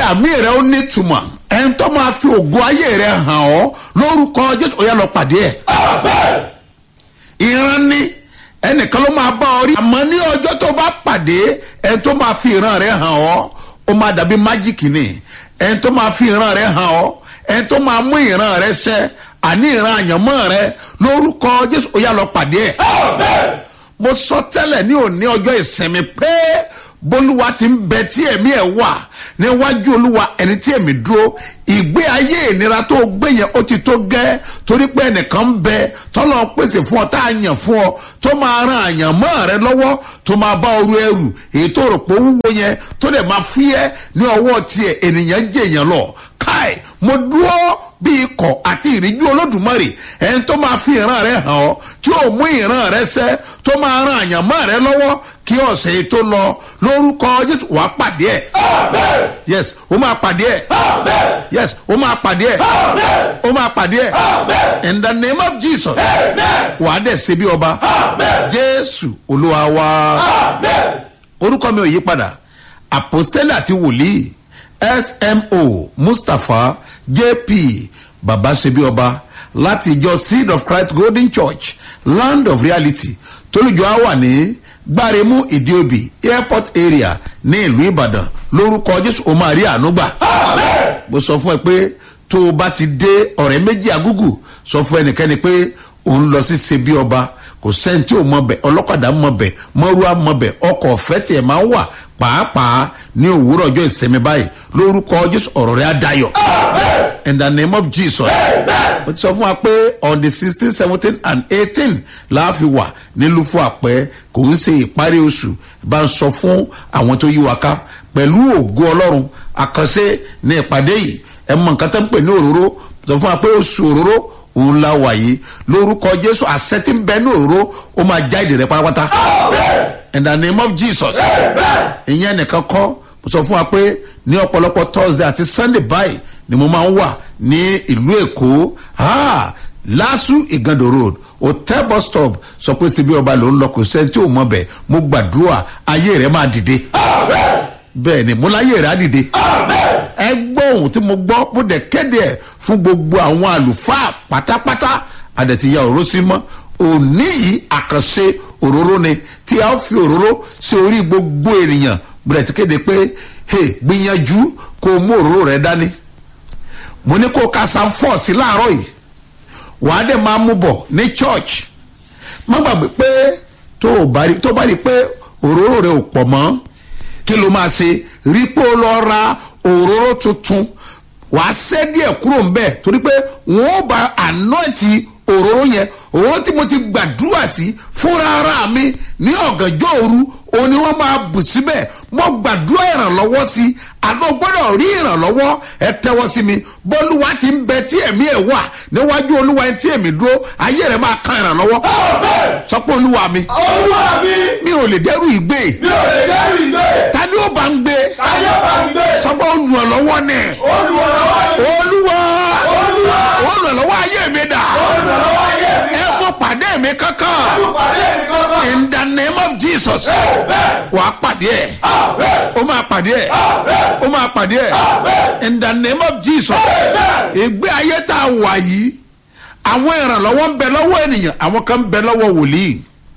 àmì rẹ ó nítumọ̀ ẹni tó máa fi ògo ayé rẹ hàn ọ́ lórúkọ jésù ó yá lọ pàdé ẹ̀ ìran ni ẹnìkan ló máa bá ọ rí àmọ́ ní ọjọ́ tó bá pàdé ẹni tó máa fi ìran rẹ hàn ọ́ ó máa dàbí májíkì ni ẹni tó máa fi ìran rẹ hàn ọ́ ẹni tó máa mú ìran rẹ ṣẹ àní ìran àyànmọ́ rẹ lórúkọ jésù ó yá lọ pàdé ẹ̀ mo sọ tẹ́lẹ̀ ní òní ọjọ́ ìsinmi pé bólúwa ti ń bẹ tí ẹ̀mí ẹ̀ wà níwájú olúwa ẹni tí ẹ̀mí dúró ìgbé ayé ìnira tó gbé yẹn ó ti tó gẹ́ torí pé ẹnìkan ń bẹ tọ́lọ́ pèsè fún ọ tá a yàn fún ọ tó máa ran àyànmọ́ rẹ lọ́wọ́ tó máa bá ọrú ẹrù èyí tó rò pé ó wúwo yẹn tó dẹ̀ máa fúyẹ́ ní ọwọ́ tiẹ̀ ènìyàn jèèyàn lọ káì mo dúró bí ikọ̀ àti ìríjú olódùmarè ẹni tó máa fi ìran rẹ hàn ọ́ tí ó mú ìran rẹ sẹ́ tó máa ran àyànmọ́ rẹ lọ́wọ́ kí ọ̀sẹ̀ yìí tó lọ lórúkọ jésù wàá pàdé ẹ̀ yes ó máa pàdé ẹ̀ yes ó máa pàdé ẹ̀ ó máa pàdé ẹ̀ in the name of jesus wàá dẹ̀ ṣe bí ọba jésù olúwa wa orúkọ mi ò yí padà àpòstélì àti wòlíì smo mustapha jp baba ṣebí ọba láti ìjọ seed of christ golden church land of reality tólùjọ á wà ní gbáremú ìdíòbí airport area ní ìlú ìbàdàn lórúkọ jésù ó máa rí àánú gbà. mo sọ fún ẹ pé tó o bá ti dé ọ̀rẹ́ méjì agúgù sọ fún ẹnikẹ́ni pé òun lọ sí ṣebí ọba kò sẹ́ni tí ò mọ bẹ̀ ọlọ́kadà mọ bẹ̀ mọ́rúwá mọ bẹ̀ ọkọ̀ ọ̀fẹ́ tiẹ̀ máa ń wà pàápàá ní òwúrọ̀ ọjọ́ ìsinmi báyìí lórúkọ jésù ọ̀rọ̀ rẹ̀ á dayọ̀ in the name of jesus mo ti sọ fún wa pé on the sixteen seventeen and eighteen láàfin wà nílùú fún àpẹ kò ń ṣe ìparí oṣù bá ń sọ fún àwọn tó yí wa ká pẹ̀lú ògo ọlọ́run àkànṣe ní ìpàdé yìí ẹ mọ nǹkan tó ń pè ní òróró sọ fún wa pé oṣù òróró òun la wà yìí lórúkọ jésù àṣẹ tí ń bẹ ní òróró ó máa já ìdè rẹ pátápátá in the name of jesus ìyẹn nìkan kọ́ mo sọ fún wa pé ní ọ̀pọ̀lọpọ̀ thursday àti sunday báyìí ni mo máa ń wà ní ìlú èkó lásù ìgàndò road hotel bus stop sọ pé síbi ọba ló ń lọ kò sẹ́ni tí ò mọ̀ bẹ́ẹ̀ mo gbàdúrà ayé rẹ̀ máa dìde bẹ́ẹ̀ ni mo láyé rẹ̀ á dìde ẹ gbọ́ ohun tí mo gbọ́ mo dẹ̀ kéde ẹ̀ fún gbogbo àwọn àlùfáà pátápátá àdẹ̀tìyà òró sí mọ́ òní yìí àkànṣe òróró ni tí a fi òróró sí orí gbogbo ènìyàn mo dẹ̀ ti kéde pé hey, gbìyànjú kó o mú òróró rẹ dání mo ní kó o ka sam four sí láàárọ̀ yìí wàá dẹ̀ máa mú bọ̀ ní church má gbàgbé pé tó o bá rí tó o bá rí pé òróró rẹ ò pọ̀ mọ́ kí ló máa ṣe rí pé o lọ ra òróró tuntun wàá ṣẹ́ díẹ̀ kúrò ńbẹ̀ torí pé wọ́n ó ba ànáìtì òróró yẹn òróró tí mo ti gbàdúrà sí fúnra ara mi ní ọ̀gànjọ́ òru òun ni wọ́n máa bù síbẹ̀ mo gbàdúrà ìrànlọ́wọ́ sí àná gbọ́dọ̀ rí ìrànlọ́wọ́ ẹ tẹ́wọ́ sí mi bọ́lúwa ti ń bẹ tí ẹ̀mí ẹ̀ wà níwájú olúwa ẹ̀ tí ẹ̀mí dúró ayé rẹ̀ máa kan ìrànlọ́wọ́ sọ pé olúwa mi olúwa mi mi ò lè dẹ́rù ìgbé mi ò lè dẹ́rù ìgbé tani ó bá ń gbé ayé bá ń gbé sọ pé olùrànlọ́wọ́ ni olùrànlọ́wọ́ ni olúwa olúwa olùrànlọ́wọ́ ayé mi dà olùrànlọ́wọ́ ayé mi ẹ mọ pàdé mi kankan olùpàdé mi kankan in the name of jesus bẹ́ẹ̀ wà á pàdé ẹ bẹ́ẹ̀ ó máa pàdé ẹ ó máa pàdé ẹ in the name of jesus ìgbé ayé tá a wà yìí àwọn ìrànlọ́wọ́ ń bẹ lọ́wọ́ ènìyàn àwọn kan ń bẹ lọ́wọ́ wòlíì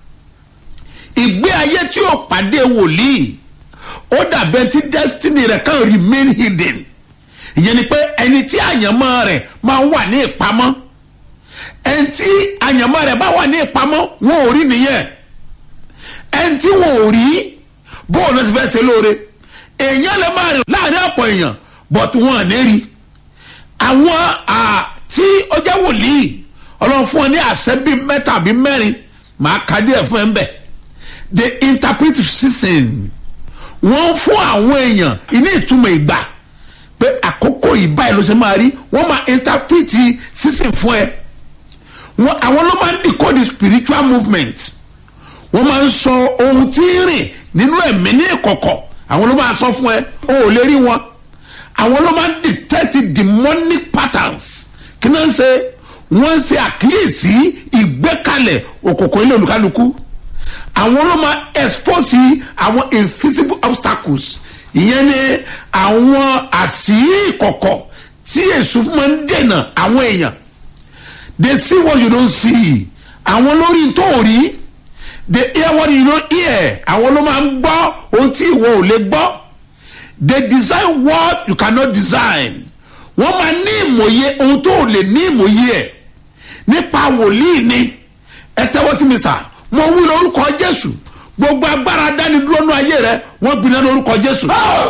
ìgbé ayé tí ó pàdé wòlíì ó dàbẹ̀ tí destiny rẹ̀ kan remain hidden ìyẹn ni pé ẹni tí àyànmọ́ rẹ̀ máa ń wà ní ìpamọ́ ẹni tí àyànmọ́ rẹ̀ bá wà ní ìpamọ́ wọn ò rí nìyẹn ẹni tí wọn ò rí bóun ló ti fẹ́ ṣe lóore èèyàn lè máa rìn láàrin ọ̀pọ̀ èèyàn but wọn ò ní rí àwọn tí ó jẹ́ wòlíì ọlọ́run fún ọ ní àṣẹ bíi mẹ́ta bíi mẹ́rin màá ka díẹ̀ fún ẹ ń bẹ̀ the interpretive season wọ́n fún àwọn èèyàn ní ìtumọ̀ ìgbà pé àkókò ìbáyìí ló ṣe máa rí wọ́n máa interpret season fún ẹ wọn àwọn ló máa ń decode spiritual movement wọ́n máa ń sọ ohun tí ń rìn nínú ẹ̀mí ní ìkọ̀kọ̀ àwọn ló máa sọ fún ẹ o ò lè rí wọn àwọn ló máa ń detect demonic patterns kí náà ń ṣe wọ́n ń ṣe àkíyèsí ìgbékalẹ̀ òkòkò ilé olùkálukú àwọn ló máa expose àwọn invisible obstacles ìyẹn ni àwọn àṣírí ìkọ̀kọ̀ tí èṣù máa ń dènà àwọn èèyàn they see what you don't see àwọn lórí tó ò rí they hear what you don't hear àwọn ló máa ń gbọ́ ohun tí ìwọ ò lè gbọ́ they design what you cannot design wọ́n máa ní ìmòye ohun tó ò lè ní ìmòye ẹ̀ nípa wòlíì ni ẹ tẹ́wọ́ sí mi sà mo wí lórúkọ jésù gbogbo agbára dánidúró nú ayé rẹ wọ́n gbiná lórúkọ jésù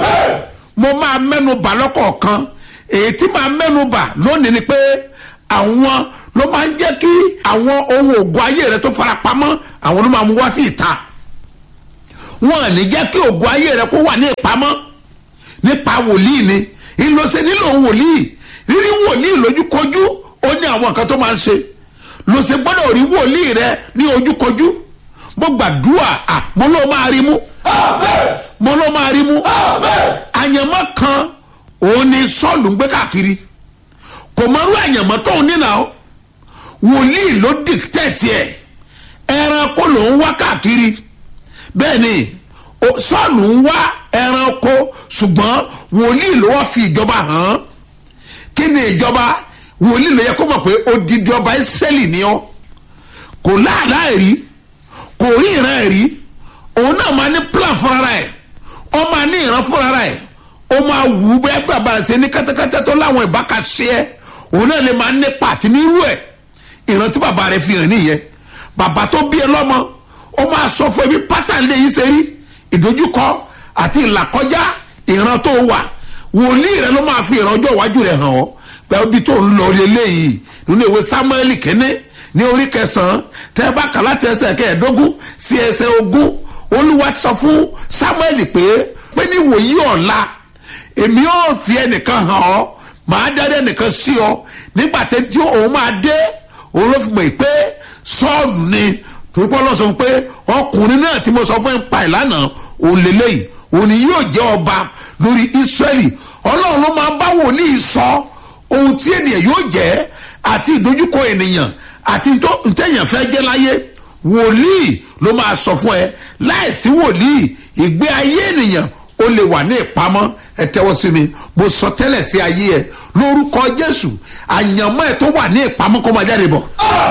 mo máa mẹ́nu bà lọ́kọ̀ọ̀kan èyí tí máa mẹ́nu bà lónìí ni pé àwọn ló máa ń jẹ́ kí àwọn ohun ògùn ayé rẹ tó fara pamọ́ àwọn ló máa mú wá sí ìta wọn ò ní jẹ́ kí ògùn ayé rẹ kó wà ní ìpamọ́ nípa wòlíì ni ìlọsẹ nílò wòlíì rírí wòlíì lójúkojú ó ní àwọn nǹkan tó máa ń ṣe lọsẹ gbọ́dọ̀ rí wòlíì rẹ ní ojúkojú mo gbàdúrà à mo ló máa rí mú mo ló máa rí mú àyànmọ́ kan òun ni sọ́ọ̀lù ń gbé káàkiri kò mọrú àyànmọ́ tóun nínà ó wòlíì ló dìtẹ́ẹ̀tì ẹ̀ ẹranko ló ń wá káàkiri bẹ́ẹ̀ ni o- sọ́ọ̀lù ń wá ẹranko ṣùgbọ́n wòlíì ló wá fi ìjọba hàn án kí ni ìjọba wòlíì ló yẹ kó mọ̀ pé odidi ọba ìsírẹ́lì ni ọ́ kò láàlá rí kò rí ìran rí òun náà máa ní plan fúnra ẹ̀ ó máa ní ìran fúnra ẹ̀ ó máa wù ú bẹ́ẹ̀ bàbá rẹ̀ ṣe ní kẹ́tẹ́kẹ́tẹ́ tó láwọn ìbáka ṣe ẹ́ òun náà lè máa ní pàtí nírú ẹ̀ ìran tí bàbá rẹ̀ fi hàn nìyẹn bàbá tó bí ẹ lọ́mọ ó máa sọ fún ẹbí pátánì lè yí ṣe rí ìdojúkọ àti ìlàkọjá ìran tó wà wòlíì rẹ ló máa fi ìran ọjọ́ iwájú rẹ̀ hàn ọ́ pẹ̀lú bí tó ń lọ lélẹ́yìí nínú ìwé samuel kínní ní orí kẹsàn-án tẹ́ ẹ bá kà láti ẹsẹ̀ kẹẹ̀ẹ́dógún sí ẹsẹ̀ ogún olúwa ti sọ fún samuel pé pé ní wòyí ọ̀la èmi ò fi ẹnìkan hàn ọ́ màá dárí ẹnìkan sí ọ nígbà tí tí òun máa dé òun ló fi mọ̀ pé sọ́ọ̀lù ni torí pé ọlọ́sọ fún pé ọkùnrin náà tí mo sọ fún ẹ ń pa ìlànà òun lélẹ́yìí òun ni yóò jẹ́ ọba lórí israẹli ọlọ́run ló máa bá wòlíì sọ ohun tí ènìyàn yóò jẹ́ àti ìdojúkọ ènìyàn àti ntọ́- ntẹ̀yàn fẹ́ jẹ́ láyé wòlíì ló máa sọ fún ẹ láìsí wòlíì ìgbé ayé ènìyàn ó lè wà ní ìpamọ́ ẹ tẹ́wọ́ sí mi mo sọ tẹ́lẹ̀ sí ayé ẹ lórúkọ jésù àyànmọ́ ẹ tó wà ní ìpamọ́ kó máa jáde bọ̀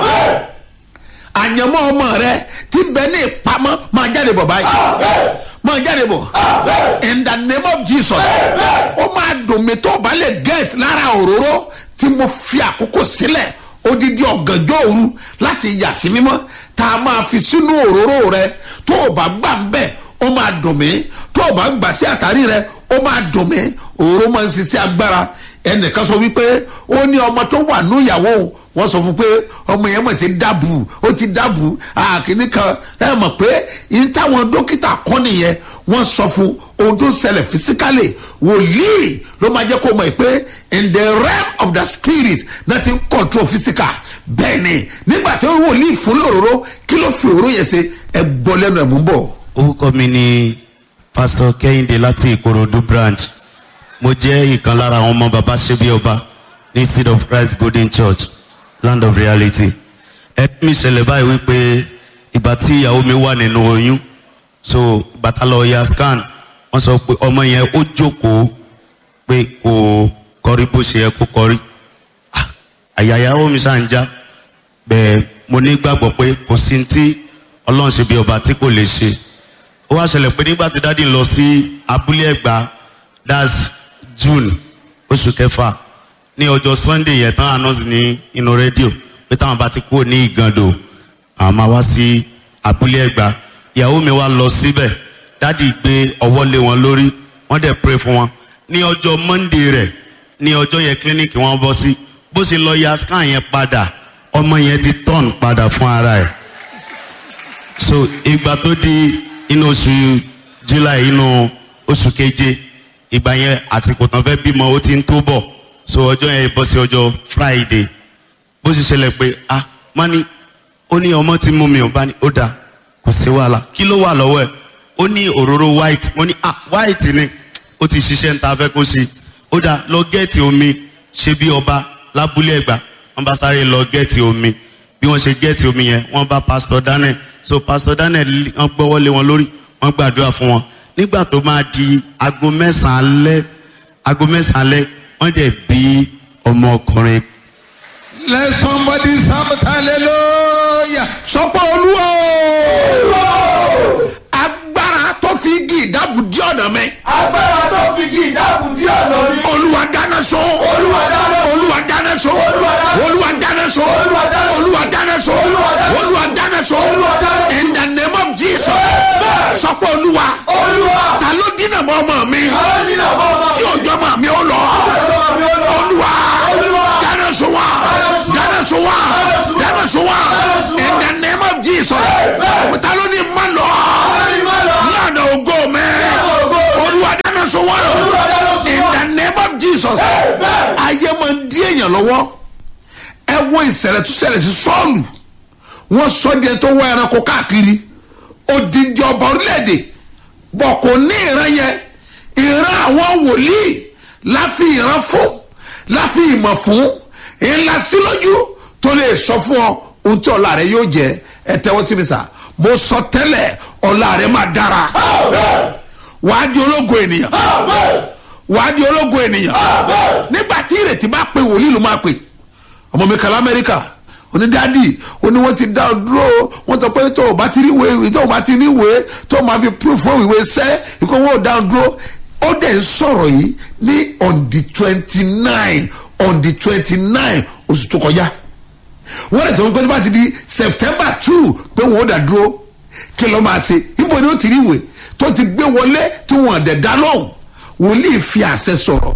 àyànmọ́ ọmọ rẹ tí ń bẹ ní ìpamọ́ máa jáde bọ̀ báyìí máa jáde bọ̀ in the name of jesus ó máa dùn mí tó o bá lè get lára òróró tí mo fi àkókò sílẹ̀ odidi ọ̀gànjọ́ òru láti yà sí mímọ́ tá a máa fi sínú òróró rẹ tó o bá gbà ń bẹ̀ ó máa dùn mí tó o bá gbà sí àtàrí rẹ ó máa dùn mí òróró máa ń ṣiṣẹ́ agbára ẹnìkan sọ wípé ó ní ọmọ tó wà ní ìyàwó òun wọ́n sọ fún pé ọmọ yẹn mọ̀ ti dábù ó ti dábù àkíní kan ẹ mọ̀ pé yìí táwọn dókítà kọ́ nìyẹn wọ́n sọ fún ohun tó ń ṣẹlẹ̀ fisikálì wòlíì ló máa jẹ́ kó mọ̀ pé in the realm of the spirit nothing control physical bẹ́ẹ̀ ni nígbà tó wòlíì fún lòróró kí ló fi òróró yẹn ṣe ẹ gbọ́ lẹ́nu ẹ̀ mú bọ̀. orúkọ mi ni pásítọ kẹ́hìndé láti ìkòròdú branch mo jẹ́ ìkan lára àwọn ọmọ baba ṣẹ́bí ọba ní seed of christ golden church land of reality ẹbí mi ṣẹlẹ̀ báyìí wípé ìgbà tí ìyàwó mi wà nínú oyún so ìgbà tá lọ ya scan wọ́n sọ pé ọmọ yẹn ó jókòó pé kò kọrí bó ṣe yẹ kó kọrí Ah, àyà ìyàwó mi ṣáà ń já bẹ́ẹ̀ mo ní gbàgbọ́ pé kò sí ní tí ọlọ́run ṣe bí ọba tí kò lè ṣe ó wá ṣẹlẹ̀ pé nígbà tí dádì lọ sí abúlé ẹ̀gbá that's june oṣù kẹfà ní ọjọ́ sunday yẹn tán announce ní inú rédíò pé táwọn bá ti kúrò ní ìgàndò àwọn máa wá sí abúlé ẹ̀gbá ìyàwó mi wá lọ síbẹ̀ dádì gbé ọwọ́ lé wọn lórí wọ́n dẹ̀ pray fún wọn ní ọjọ́ monday rẹ̀ ní ọjọ́ yẹn clinic wọn bọ́ sí bó ṣe lọ ya scan yẹn padà ọmọ yẹn ti turn padà fún ara ẹ̀ so ìgbà tó di inú oṣù july inú oṣù keje ìgbà yẹn àsìkò tán fẹ́ bímọ ó ti ń tó bọ̀ so ọjọ́ yẹn bọ́ sí ọjọ́ friday bó ṣe ṣẹlẹ̀ pé ah má ní ó ní ọmọ tí mú mi ò bá ní ó dáa kò sí wàhálà kí ló wà lọ́wọ́ ẹ̀ ó ní òróró white mo ní ah white ni ó ti ṣiṣẹ́ ń ta fẹ́ kó ṣe ó dáa lọ gẹ́ẹ̀tì omi ṣe bí ọba lábúlé ẹ̀gbá wọ́n bá sáré lọ gẹ́ẹ̀tì omi bí wọ́n ṣe gẹ́ẹ̀tì omi yẹn wọ́n bá pastor daniel so pastor daniel wọ́n gbọ́wọ́ lé wọn lórí wọ́n gbàdúrà fún wọn nígbà tó máa di aago mẹ́sàn-án alẹ́ aago mẹ́sàn-án alẹ́ wọ́n dẹ̀ bí ọmọkùnrin let somebody shout hallelujah sọpọ olúwa o agbára tó fi igi ìdábù di ọ̀nà mi agbára tó fi kí ìdáàbò dí ọ̀nà mi. olúwa dáná sun olúwa dáná sun. olúwa dáná sun Olúwa dáná sun. olúwa dáná sun Olúwa dáná sun. olúwa dáná sun Olúwa olúwa dáná sun dáná sun. Olúwa dáná sun. in the name of jesus sọpọ olúwa olúwa. ta ló dínà mọ́ ọmọ mi àwọn nínú àwọn ọmọ tí òjò ọmọ mi ó lọ ọmọ mi ó lọ. olúwa Olúwa. dáná sun wa sun wa. dáná sun wa sun wa. dáná sun wa Dáná sun wa. in the name of jesus Amen. ta ló ní má lọ àwọn nínú má lọ. ní ọ̀nà ògo mi ọ̀nà ògo mi. olúwa dáná sun wa Olúwa dáná sun in wa. the name of jesus Amen. ayé máa ń dí èèyàn lọ́wọ́ ẹ wo ìṣẹ̀lẹ̀ tó ṣẹlẹ̀ sí sọ́ọ̀lù wọ́n sọ díẹ̀ tó wọ ẹranko káàkiri odindi ọba orílẹ̀-èdè bọ̀ kò ní ìran yẹn ìran àwọn wòlíì la fi ìran fún la fi ìmọ̀ fún ńlá sí lójú tó lè sọ fún ọ ohun tí ọ̀la rẹ yóò jẹ ẹ tẹ́wọ́ sí mi sà mo sọ tẹ́lẹ̀ ọ̀la rẹ máa dára Amen. wàá di ológo ènìyàn Amen. wàá di ológo ènìyàn Amen. nígbà tí ìrètí bá pé wòlíì ló máa pè ọmọ mi kàlá amẹ́ríkà onídàádì oní wọ́n ti dá ọ dúró wọ́n sọ pé tó o bá ti rí ìwé tó o bá ti rí ìwé tó o máa fi proof fún ìwé sẹ́ ikú wọn ò dá ọ dúró ó dẹ̀ ń sọ̀rọ̀ yìí ní on the twenty nine on the twenty nine oṣù tó kọjá wọ́n lè sọ wípé tó bá ti di september two pé wọ́n ó dà dúró kí ló máa ṣe ibo ni ó ti rí ìwé tó ti gbé wọlé tí wọ́n dẹ̀ dá lóhùn wòlíì fi àṣẹ sọ̀rọ̀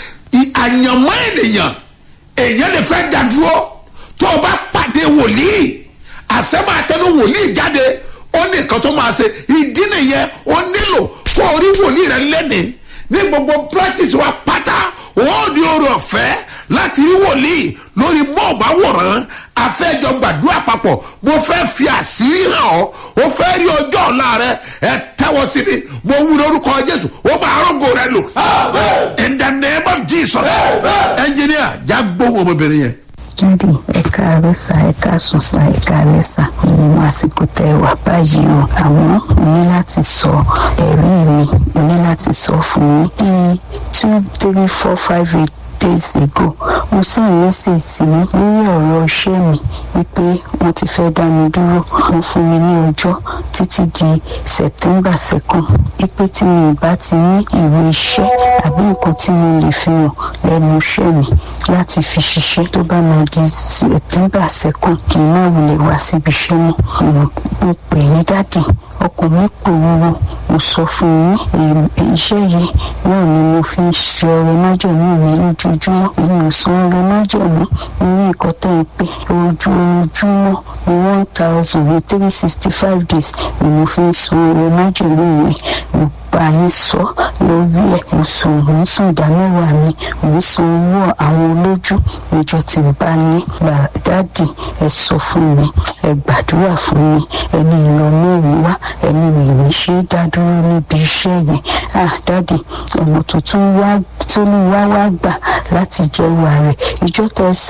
I- àyànmọ́ ènìyàn èèyàn lè fẹ́ dá dúró tó o bá pàdé wòlíì àṣẹ máa tẹnu wòlíì jáde ó ní nǹkan tó máa ṣe ìdí nìyẹn ó nílò kó o rí wòlíì rẹ lẹ́nìí ní gbogbo practice wa pátá ó ní oore ọ̀fẹ́ láti rí wòlíì lórí mọ́ọ̀máwòrán afẹ́jọ gbàdúrà papọ̀ mo fẹ́ fi àṣírí hàn ọ́ ó fẹ́ rí ọjọ́ ọ̀la rẹ ẹ tẹ́wọ́ sí mi mo wú lórúkọ jésù ó máa rọ́gò rẹ lò Amen. in the name of jesus Amen. engineer já gbóhùn ọmọbìnrin yẹn. jáde ẹ̀ka àrẹ́sà ẹ̀ka sùnsà ẹ̀ka àrẹ́sà nínú àsìkò tẹ wà báyìí o àmọ́ mo ní láti sọ ẹ̀rí mi mo ní láti sọ fún yín bíi two three four five eight days ago mo sì mẹ́sẹ̀ sí lórí ọ̀rọ̀ iṣẹ́ mi wípé wọ́n ti fẹ́ dá mi dúró wọ́n fún mi ní ọjọ́ títí di september second wípé tí mi ì bá ti ní ìwé iṣẹ́ àbí nǹkan tí mo lè fi hàn lẹ́nu iṣẹ́ mi láti fi ṣiṣẹ́ tó bá máa di september second kì í má wulẹ̀ wá síbi iṣẹ́ mọ́ mo mo pè ní dádì ọkàn mi pòrúurú mo sọ fún yín èyí- iṣẹ́ yìí náà ni mo fi ń ṣe ọrẹ májèmú mi lójoojúmọ́ èmi ò san ọrẹ májèmú lórí nǹkan tẹ́ ń pè ojoojúmọ́ ní one thousand ní three sixty five days ni mo fi ń san ọrẹ májèmú mi mo bá yín sọ lórí ẹ̀ mo sùn mo ń sùn ìdá mẹ́wàá mi mo ń san owó àwọn olójú ìjọ tí n bá ní gbà dáàdì ẹ sọ fún mi ẹ gbàdúrà fún mi ẹni ìlọ mẹ́rin wá ẹni mi ní ṣe é dá dúró níbi iṣẹ́ yẹn ah dáàdì ọ̀nà tuntun wá tó ní wá wá gbà láti jẹ́wọ́ rẹ̀ ìjọ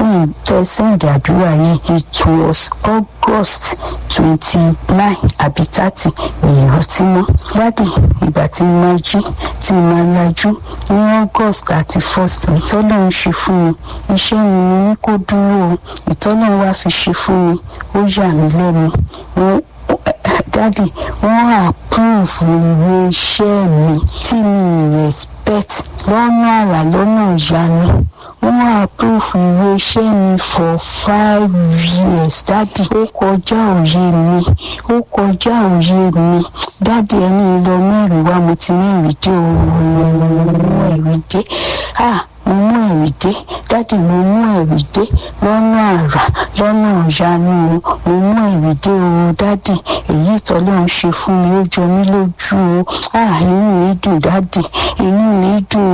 tẹ sẹ́ǹdì àdúrà yẹn it was august twenty nine àbí thirty mi ìrántí mọ́ dáàdì ìgbà tí n máa jí tí n máa lajú ní august thirty first ìtọ́lọ́ ń ṣe fún mi iṣẹ́ mi mo ní kó dúró o ìtọ́lọ́ wá fi ṣe fún mi ó yà mí lẹ́nu wọ́n dádì wọ́n approve ìwé iṣẹ́ mi tí mi expect lọ́nà àrà lọ́nà ìyanu wọ́n approve ìwé iṣẹ́ mi for five years dádì ó kọjá òye mi ó kọjá òye mi dádì ẹni lọ mẹ́rin wá mo ti mẹ́rin dé o mo mú ẹ̀rí dé ah mo mú ẹ̀rí dé dádì mo mú ẹ̀rí dé lọ́nà àrà lọ́nà ìyanu o mo mú ẹ̀rí dé o dádì èyí tọ́lọ́run ṣe fún mi ó jọ mí lójú o ah inú mi dùn dádì inú mi dùn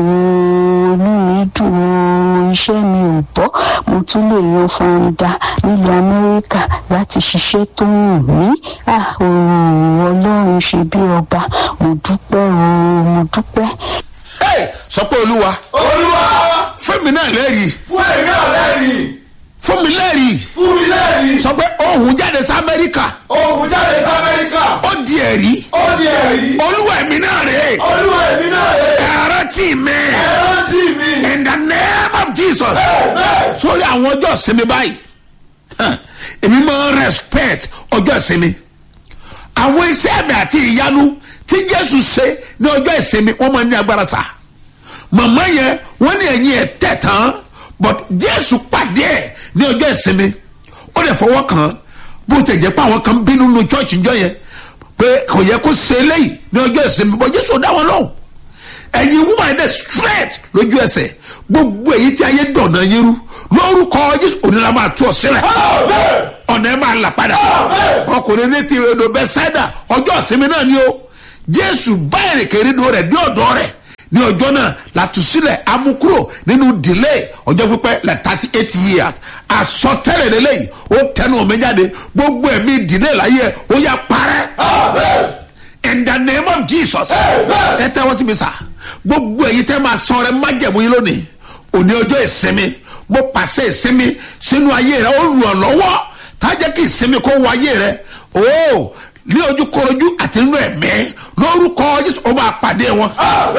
o inú mi dùn o iṣẹ́ mi ò bọ́ mo tún lè yan fanda nílùú amẹ́ríkà láti ṣiṣẹ́ tó wù mí ah òòrùn ọlọ́run ṣe bí ọba mo dúpẹ́ o mo dúpẹ́. Hey, sọ pé olúwa olúwa fẹ́mi náà lẹ́rìí fún èmi náà lẹ́rìí fún mi lẹ́rìí fún mi lẹ́rìí. sọ pé ohun jáde sí amẹ́ríkà Òun jáde sí Amẹ́ríkà. ó di ẹ̀rí Ó di ẹ̀rí. olúwa ẹ̀mí náà rè é Olúwa èmi náà rè é. ẹ̀rọ tì mí Ẹ̀rọ tì mí. in the name of jesus Bẹ́ẹ̀. sórí àwọn ọjọ́ ìsinmi báyìí hàn, èmi máa ń respect ọjọ́ ìsinmi àwọn iṣẹ́ àmì àti ìyanu tí jésù ṣe ní ọjọ́ ìsinmi wọ́n máa ń ní agbára sá màmá yẹn wọ́n ní ẹ̀yìn ẹ̀ tẹ̀ tán but jésù pàdé ẹ̀ ní ọjọ́ ìsinmi ó lè fọwọ́ kàn án bó tẹ̀ jẹ́ pé àwọn kan bínú nu church njọ́ yẹn pé kò yẹ kó ṣe eléyìí ní ọjọ́ ìsinmi but jésù ò dá wọn lóhùn ẹ̀yin woman dẹ̀ straight lójú ẹsẹ̀ gbogbo èyí tí ayé dọ̀nà yín rú lórúkọ jésù onílà máa tú ọ sílẹ̀ Amen. ọ̀nà ẹ̀ máa là padà Amen. ọkùnrin ní ti odò bẹ́sẹ̀dà ọjọ́ ìsinmi náà ni o jésù bá èrèkèrèdò rẹ̀ dé ọ̀dọ́ rẹ̀ ní ọjọ́ náà látúnṣílẹ̀ amúkúrò nínú delay ọjọ́ pípẹ́ like thirty eight years àsọtẹ́lẹ̀ lélẹ́yìí ó tẹnu omi jáde gbogbo ẹ̀mí delay láyé ẹ̀ ó yà parẹ́ Amen. in the name of jesus Amen. ẹ tẹ́wọ́ sí mi sà gbogbo èyí tẹ́ máa sọ rẹ májẹ̀mú yín lónìí òní ọjọ́ ìsinmi mo pàṣẹ ìsinmi sínú ayé rẹ ó lù ọ́ lọ́wọ́ tájẹ́ kí ìsinmi kó wọ ayé rẹ o ní ojú korojú àti nínú ẹ̀mí lórúkọ jésù ó máa pàdé wọn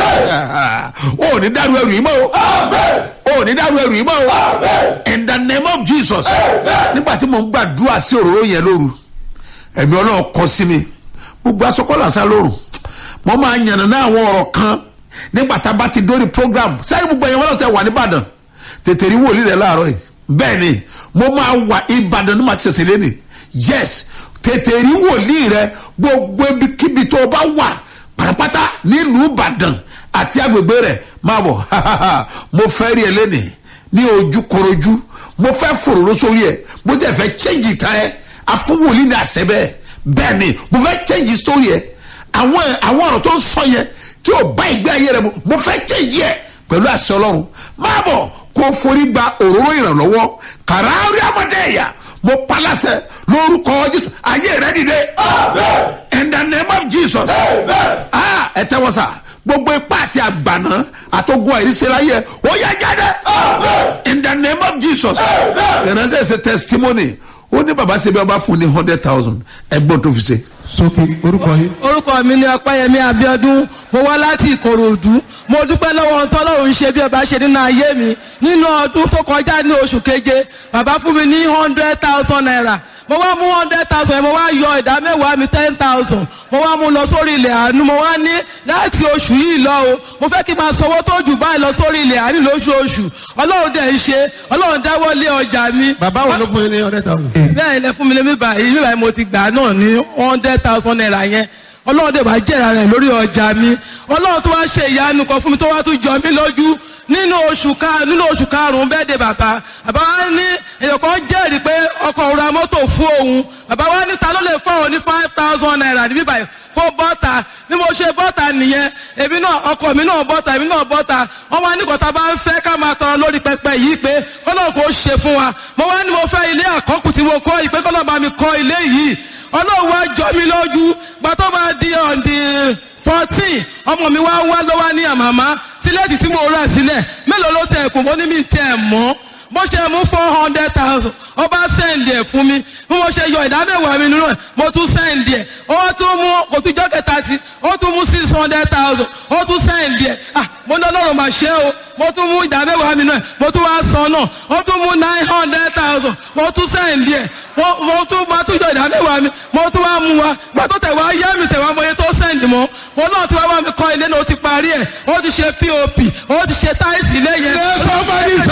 Amen. ó ní dárú ẹrù yìí mọ́ o Amen. ó ní dárú ẹrù yìí mọ́ o Amen. in the name of jesus Amen. nígbà tí mo ń gbàdúrà sí òróró yẹn lóru ẹ̀mí ọlọ́run kọ sí mi gbogbo asọ́kọ́lá sá lóru mo máa yànnà náà àwọn ọ̀rọ̀ kan nígbà tá a bá ti dórí program sẹ́yìn gbogbo ẹ̀yàn wọn náà tẹ wà nìbàdàn tètè rí wòlíì rẹ láàárọ̀ yìí bẹ́ẹ̀ ni mo máa wà ìbàdàn ní màá ti ṣẹ̀ṣẹ̀ lẹ́nìí yes tètè rí wòlíì rẹ gbogbo ibikíbi tó o bá wà pátápátá nílùú ìbàdàn àti agbègbè rẹ máa bọ̀ mo fẹ́ rí ẹ lẹ́nìí ní ojú korojú mo fẹ́ fòròró sórí ẹ mo tẹ̀ fẹ́ change ìtàn ẹ afúwòlì ní àṣẹ bẹ́ẹ̀ bẹ́ẹ̀ ni mo fẹ́ change story ẹ àwọn àwọn ọ̀rọ̀ tó ń sọ yẹn tí ò bá ìgbé ayé rẹ mu mo fẹ́ change ẹ pẹ̀lú àṣẹ ọlọ́run máa bọ̀ kó o forí gba òróró ìrànlọ́wọ́ kàràárí àmọ́dé ẹ̀yà mo paláṣẹ lórúkọ jésù ayé rẹ dìde Amen. in the name of jesus Amen. ah ẹ tẹ́wọ́ sà gbogbo ipá àti àgbàná àtọ́gbọ́ àìrísẹ́láyé ó yẹ jáde Amen. in the name of jesus Amen. ìránṣẹ́ ṣe testimony ó ní baba ṣe bí ọba fún ní hundred thousand ẹgbọ́n tó fi ṣe. sókè orúkọ yìí. orúkọ mi ni ọpẹyẹmí abiodun mo wá láti ìkòròdú mo dúpẹ́ lọ́wọ́ ohun tọ́lọ́run ṣe bí ọba ṣe nínú ayé mi nínú ọdún tó kọjá ní oṣù keje bàbá fún mi ní hundred thousand naira mo wá mú hundred thousand yẹn mo wá yọ ìdá mẹ́wàá mi ten thousand mo wá mú lọ sórí ilẹ̀ àánú mo wá ní láti oṣù yìí lọ o mo fẹ́ kí n máa sanwó tó jù báyìí lọ sórí ilẹ̀ àánú lóṣooṣù ọlọ́run dẹ̀ ń ṣe ọlọ́run dáwọ́ lé ọjà mi bàbá wo ló fún yín ní ọ̀rẹ́ ta wò. bẹ́ẹ̀ ilẹ̀ fún mi lé mi báyìí mi báyìí mo ti gbà náà ní hundred thousand naira yẹn ọlọ́run dẹ̀ bá jẹ̀rà rẹ̀ lórí ọjà mi ọlọ́run tó wá ṣe ìyanu kan fún mi tó wá tún jọ mí lójú nínú oṣù ká nínú oṣù karùn-ún bẹ́ẹ̀ de bàbá bàbá wa ní èèyàn kan jẹ́rìí pé ọkọ̀ òun ra mọ́tò fún òun bàbá wa ní ta ló lè fọ́ òun ní five thousand naira níbí báyìí kó bọ́ta bí mo ṣe bọ́ta nìyẹn èmi náà ọkọ̀ mi náà bọ́ta èmi náà bọ́ta wọ́n wá ní kọ́ta bá ń fẹ́ ká máa tọrọ lórí pẹpẹ yìí pé kọ́nà kò ṣe fún wa mo wá ní mo fẹ́ ilé àkọ́kù tí mo kọ́ yìí pé kọ́nà bá mi kọ́ ilé yìí ọlọ́run wá jọ mi lójú gbà tó bá di ọ̀dì fourteen ọmọ mi wá wá ló wá ní àmàmá sílẹ̀tì tí mo rà sílẹ̀ mélòó ló tẹ̀ kù mo ní mi tẹ̀ mọ́ bó ṣe mú four hundred thousand ó bá sẹ́ǹdì ẹ̀ fún mi bí mo ṣe yọ ìdámẹ́wàá mi nínú ẹ̀ mo tún sẹ́ǹdì ẹ̀ ó tún mú kò tún jọ́ kẹta sí ó tún mú six hundred thousand ó tún sẹ́ǹdì ẹ̀ ah mo ní ọlọ́run mà ṣe o mo tún mú ìdámẹ́wàá mi náà mo tún wá san náà ó tún mú nine hundred thousand mo tún sẹ́ǹdì ẹ̀ mo mo tún mo tún yọ ìdámẹ́wàá mi mo tún wá mú wa gbà tó tẹ̀ wá yá mi tẹ̀ wá mọ iye tó sẹ́ǹdì mọ́ mo náà ti wá wá mi kọ́ ilé náà ó ti parí ẹ̀ ó ti ṣe pop ó ti ṣe táìsì ilé yẹn. somebody